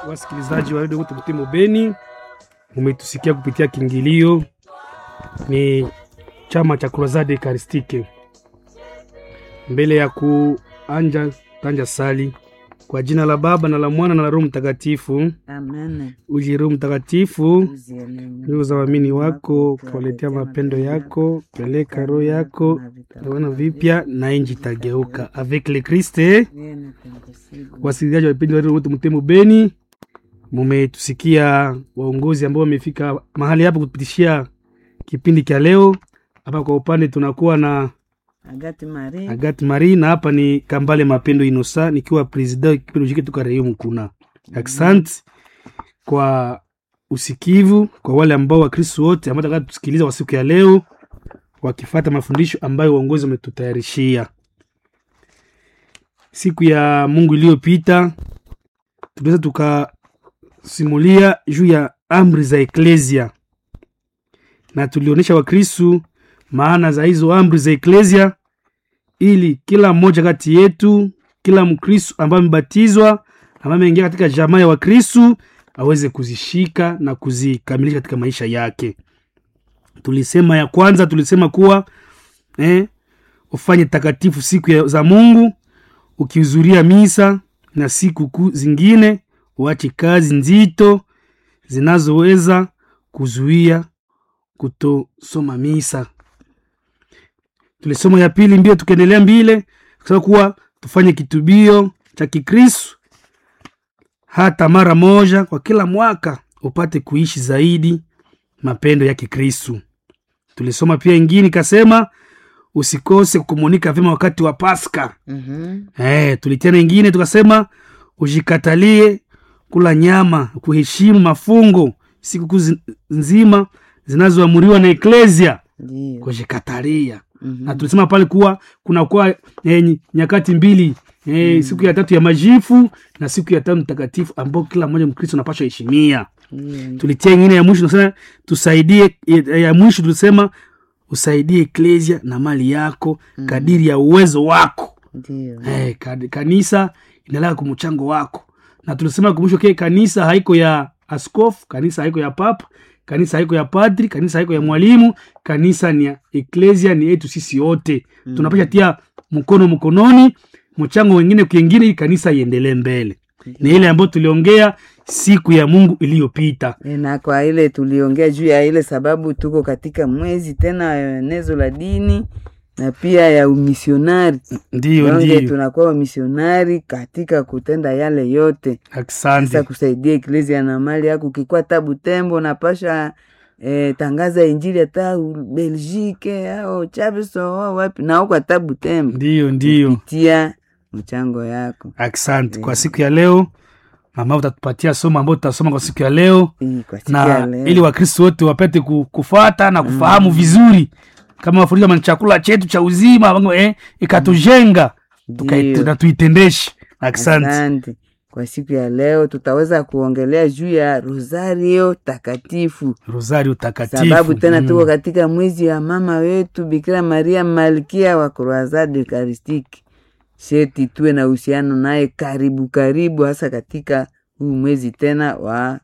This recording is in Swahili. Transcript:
wasikilizaji wa redio Kutu Mtemo Beni, umetusikia kupitia kiingilio, ni chama cha Crusade Eucharistique. Mbele ya kuanja tanja sali kwa jina la Baba na la Mwana na la Roho Mtakatifu. Amen. Uje Roho Mtakatifu, Uzienenye. ndugu za waamini wako kuwaletea mapendo yako, peleka roho yako wana vipya na inji itageuka. Avec le Christ Yeye na tangasigu. wasikilizaji wa vipindi vya redio Mtemo Beni, mumetusikia waongozi ambao wamefika mahali hapa kupitishia kipindi cha leo. Hapa kwa upande tunakuwa na Agati Marie. Agathe Marie na hapa ni Kambale Mapendo Inosa nikiwa president kipindi chiki tuka Rayon Mkuna. Asante kwa usikivu kwa wale ambao Wakristo wote ambao wataka tusikiliza kwa siku ya leo wakifata mafundisho ambayo uongozi umetutayarishia. Siku ya Mungu iliyopita tuliweza tukasimulia juu ya amri za eklesia na tulionyesha Wakristo maana za hizo amri za eklesia ili kila mmoja kati yetu, kila Mkristo ambaye amebatizwa, ambaye ameingia katika jamaa ya Wakristo aweze kuzishika na kuzikamilisha katika maisha yake. Tulisema ya kwanza, tulisema kuwa eh, ufanye takatifu siku ya, za Mungu ukihudhuria misa na siku kuu zingine, uache kazi nzito zinazoweza kuzuia kutosoma misa tulisoma ya pili mbio tukaendelea mbile kusema kuwa tufanye kitubio cha kikristu hata mara moja kwa kila mwaka upate kuishi zaidi mapendo ya kikristu tulisoma pia ingine ikasema usikose kukomunika vyema wakati wa paska Mhm. Eh, tulitena ingine tukasema ujikatalie kula nyama kuheshimu mafungo sikukuu zi- nzima zinazoamuriwa na eklesia Ndio. kujikatalia Mhm. na tulisema pale kuwa kunakuwa eh, ny- nyakati mbili eh, siku ya tatu ya majifu na siku ya tano mtakatifu ambao kila mmoja mkristo anapaswa heshimia Ndio. tulitia ingine ya mwisho tunasema tusaidie ya ya mwisho tulisema usaidie eklesia na mali yako kadiri ya uwezo wako Ndio. eh, kad- kanisa inalaka kumchango wako na tulisema kumwisho ke kanisa haiko ya askofu kanisa haiko ya papa kanisa haiko ya padri kanisa haiko ya mwalimu kanisa ni ya eklesia ni yetu sisi wote mm. tunapasha tia mkono mkononi mchango wengine kwengine ili kanisa iendelee mbele ni ile ambayo tuliongea siku ya mungu iliyopita E, na kwa ile tuliongea juu ya ile sababu tuko katika mwezi tena ya enezo la dini na pia ya umisionari ndiyo Donge ndiyo tunakuwa wamisionari katika kutenda yale yote sasa asante kusaidia eklesia na mali yako ukikuwa tabu tembo napasha eh, tangaza injili hata u- belgique au chaviso au wapi na huko tabu tembo ndiyo ndiyo tia mchango yako asante kwa siku ya leo mama utatupatia somo ambayo tutasoma kwa siku ya leo Hii kwa siku ya na leo. ili wakristo wote wapate ku- kufuata na kufahamu vizuri kama mafundisho kama ni chakula chetu cha uzima wangu, eh, ikatujenga tukai- Ndiyo. na tuitendeshe asante Asante. Kwa siku ya leo tutaweza kuongelea juu ya rosario takatifu, rosario takatifu sababu tena Mm. tuko katika mwezi ya mama wetu Bikira Maria malkia wa Croisade Eucharistique. Sheti tuwe na uhusiano naye karibu karibu, hasa katika huu mwezi tena wa